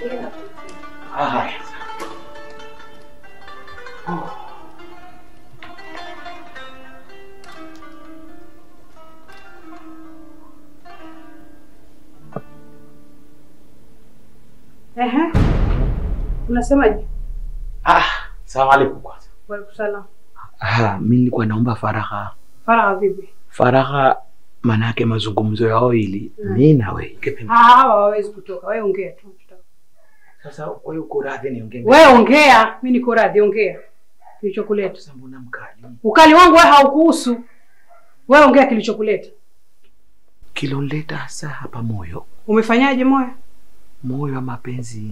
Ah, haya. Ehe. Unasemaje? Ah, salamu alaikum kwanza. Waalaikum salaam. Ah, mimi nilikuwa naomba faragha. Faragha vipi? Faragha maana yake mazungumzo yao ili Mm. mimi na wewe. Ah, hawa hawawezi kutoka. Wewe ongea tu. Sasa wewe uko radhi niongee? Wewe ongea, mimi niko radhi, ongea. Kilichokuleta. Sasa mbona mkali? Ukali wangu wewe haukuhusu. Wewe ongea kilichokuleta. Kiloleta hasa hapa moyo. Umefanyaje moyo? Moyo wa mapenzi.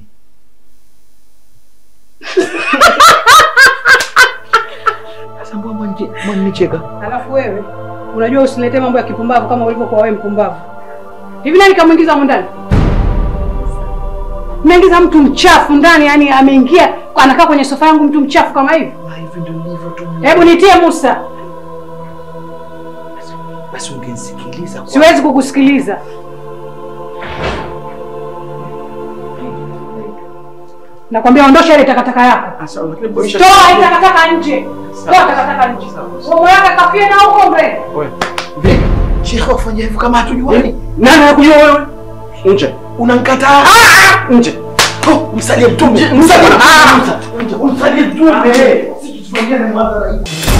Sasa mbona mwanje- mwanicheka? Alafu wewe unajua usiletee mambo ya kipumbavu kama ulivyokuwa wewe mpumbavu. Hivi nani kamwingiza humu ndani? Umeingiza mtu mchafu ndani, yani ameingia anakaa kwenye sofa yangu mtu mchafu kama hivi. Ah, hivi ndio nilivyo tu. Hebu nitie Musa. Basi ungenisikiliza kwa. Siwezi kukusikiliza. Nakwambia ondosha ile takataka yako. Sasa lakini boresha. Toa ile takataka nje. Toa takataka nje. Mambo yako kafie na huko mbele. Wewe. Vipi? Shekhe wafanya hivyo kama hatujuani? Nani anakujua wewe? Nje. Unanikataa? Nje. Oh, msalie mtume. Msalie. Msalie mtume. Sisi tusiongee na mwadhara hivi.